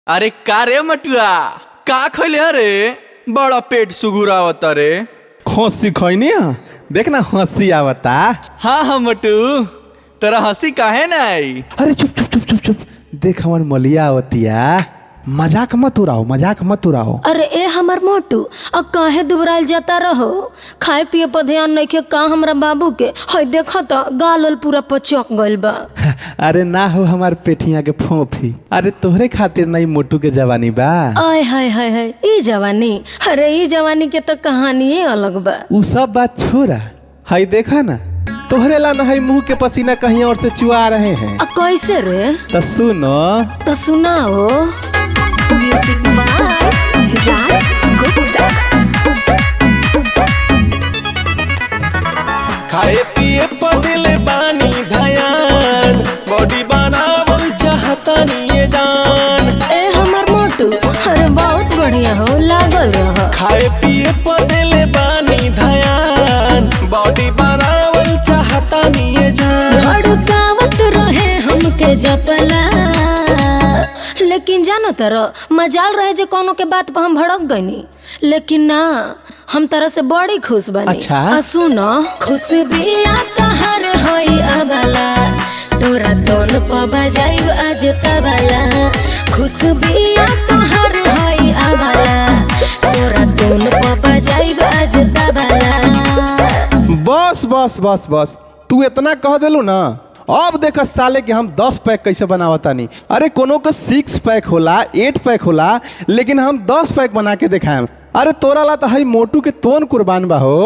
अरे का रे मटुआ का खैले अरे बड़ा पेट सुगुरावता रे हंसी खैनी देख ना हंसी आवता हाँ हाँ मटू तेरा हंसी काहे ना आई अरे चुप चुप चुप चुप चुप देख हमार मलिया आवतिया मजाक मत उड़ाओ मजाक मत उड़ाओ अरे ए हमर मोटू अब काहे दुबराइल जाता रहो खाए पिए पर ध्यान नइखे का हमरा बाबू के हई देखो त गाल उल पूरा पचक गइल बा अरे ना हो हमार पेठिया के फोफी अरे तोहरे खातिर नहीं मोटू के जवानी बा आय हाय हाय हाय ई जवानी अरे ई जवानी के तो कहानी अलग बा उ सब बात छोड़ा हई देखा ना तोहरे ला नहीं मुंह के पसीना कहीं और से चुआ रहे हैं आ कैसे रे तो सुनो तो सुनाओ म्यूजिक बाय राज गुप्ता खाए पिए पदिले बानी धयान बॉडी बनावल चाहतानी ये जान ए हमर मोटू अरे बहुत बढ़िया हो लागल रह खाए पिए पदिले बानी धयान बॉडी बनावल चाहतानी ये जान भड़कावत रहे हमके जपला लेकिन जानो तरो मजाल रहे जे कोनो के बात पर हम भड़क गनी लेकिन ना हम तरह से बड़ी खुश बनी अच्छा? आ सुनो खुश बिया तहर होई अबला तोरा तोन प बजाइब आज तबला खुश बिया तहर होई अबला तोरा तोन प बजाइब आज तबला बस बस बस बस तू इतना कह देलू ना अब देख साले के हम दस पैक कैसे बनावतानी अरे कोनो का सिक्स पैक होला एट पैक होला लेकिन हम दस पैक बना के दिखाएम अरे तोरा ला तो हई मोटू के तोन कुर्बान बा हो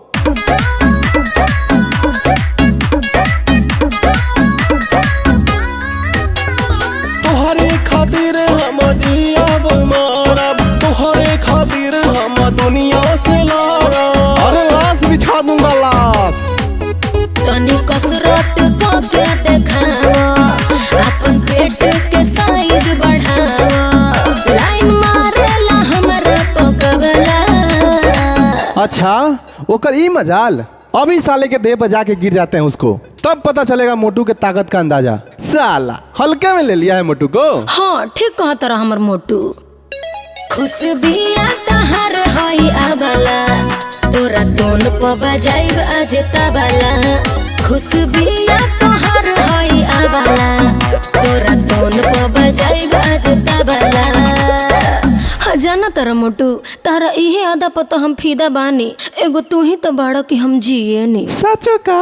तोहरे खातिर हम जियब मरब तोहरे खातिर हम दुनिया से लड़ब अरे लाश बिछा दूंगा लाश तनी कसरत करके देखावा अपन पेट के साइज बढ़ावा लाइन मारेला हमरा पकबला अच्छा ओकर ई मजाल अभी साले के देह पर जाके गिर जाते हैं उसको तब पता चलेगा मोटू के ताकत का अंदाजा साला हल्के में ले लिया है मोटू को हाँ ठीक कहा तरह हमर मोटू खुश बिया तहर हई आबला तोरा तोन प बजाइब आज तबला खुश बिया तहर हई आबला तोरा तोन प बजाइब आज तबला हाँ जाना तारा मोटू तारा इहे आदा पर तो हम फीदा बानी एगो तू ही तो बाड़ा कि हम जिए नी सचो का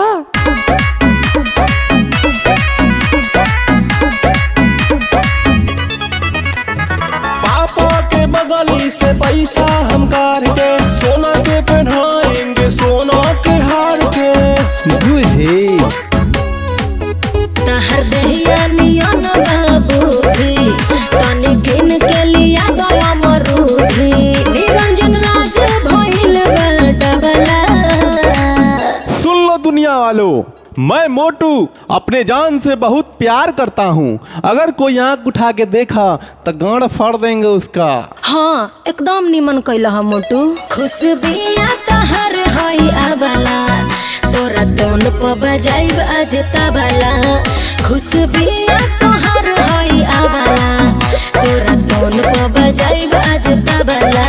पापा के बगली से पैसा हम कार के सोना के पहनाएंगे सोना के हार के बुझी तहर दहिया नियन बाबूजी तनी किन के लिया गया मरूदी निरंजन राज भइल बलडबला सुन लो दुनिया वालों मैं मोटू अपने जान से बहुत प्यार करता हूँ अगर कोई आंख उठा के देखा तो गांड फाड़ देंगे उसका हाँ एकदम निमन कैला हम मोटू खुश बिया तहर हई आबला तोरा तोन प बजाइब आज तबला खुश बिया तोहर हई आबला तोरा तोन प बजाइब आज तबला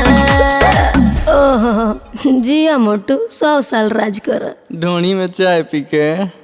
ओहो जिया मोटू सौ साल राज कर ढोणी में चाय पी के